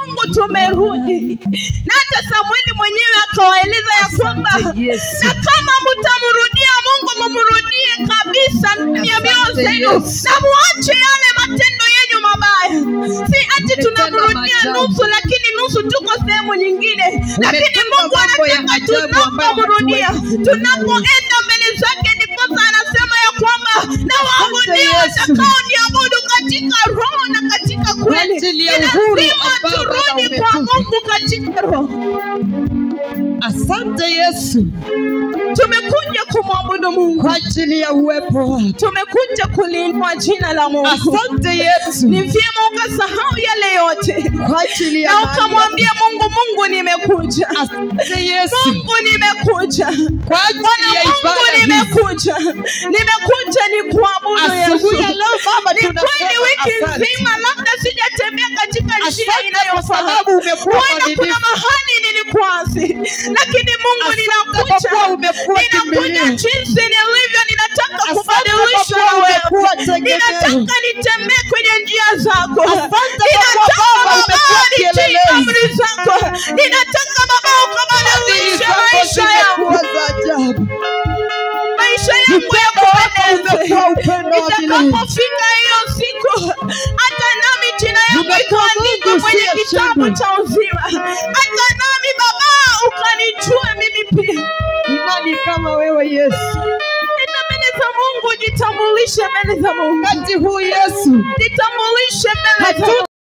Mungu tumerudi, na hata Samueli mwenyewe akawaeleza ya kwamba Asante Yesu. na kama mtamrudia Mungu mumrudie kabisa ya mioyo zenu Yesu. na muache yale matendo yenu mabaya. Si ati tunamrudia maajabu. nusu, lakini nusu tuko sehemu nyingine, lakini Umetenda Mungu mambo ya anataka ajabu ambayo tunapomrudia, hatuwezi tunapoenda mbele zake, ndiposa anasema ya kwamba na waabudia Yesu. watakao niabudu katika roho na katika kweli. ajili ya Ni uhuru lazima ambao Baba turudi kwa umetupa. Mungu katika roho. Asante Yesu Tumekuja kumwabudu Mungu, kwa ajili ya uwepo wako. tumekuja kuliinua jina la Mungu. Asante Yesu Ni vyema ukasahau yale yote kwa ajili ya na mahali ukamwambia Mungu, Mungu nimekuja, Asante Yesu Mungu nimekuja, kwa ajili Bwana ya Mungu ibada hii. nimekuja, nimekuja ni kuabudu Yesu. Asubuhi ya leo Baba Ni kweli tunasema wiki asante. nzima labda sijatembea katika njia Asante kwa inayofaa, sababu umekuwa huenda kuna mwaminifu. mahali nilikwasi, lakini Mungu Asante ninakuja, kwa kuwa umekuwa ninakuja kimbilio. jinsi nilivyo, ninataka Asante kubadilishwa kwa na kuwa wewe, umekuwa tegemeo. ninataka nitembee kwenye njia zako, Asante kwa kuwa ninataka Baba Baba umekuwa nitii kielelezo. amri zako, ninataka Baba Fadhili ukabadilishe zako maisha yangu zimekuwa za ajabu. maisha yangu ya Upendo wako kupendeza. umekuwa upendo wa milele. Itakapofika hiyo siku, hata nami jina yangu Umekuwa ikaandikwa Mungu kwenye usiyeshindwa. kitabu cha uzima, hata nami Baba ukanijue mimi pia. Ni nani kama wewe Yesu? Enda mbele za Mungu, jitambulishe mbele za Mungu, Wakati huu Yesu jitambulishe mbele za hatuna